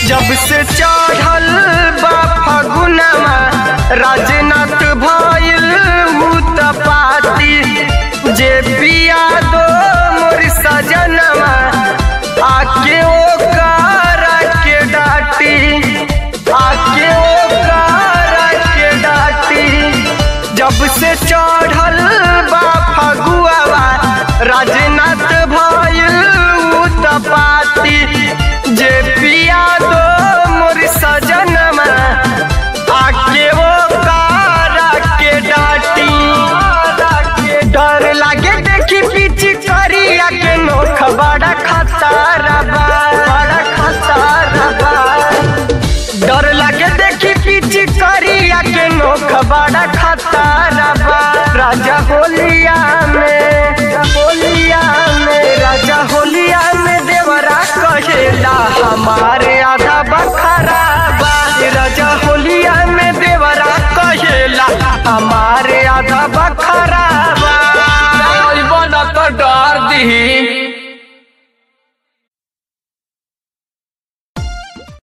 जब से चढ़ल बा फगुनमा राजनाथ भइल भूत पाती जे पिया दो मोर सजनमा आके ओ कारा के डाटी आके ओ कारा के डाटी जब से चढ़ल बा फगुआवा राजनाथ भइल भूत पाती जे पिया दो मोर सजनमा आके वो कारा के डाटी डर लागे देखी पीछे करिया के नोख बड़ा खतरा बा बड़ा खतरा बा डर लागे देखी पीछे करिया के नोख बड़ा खतरा बा राजा होलिया में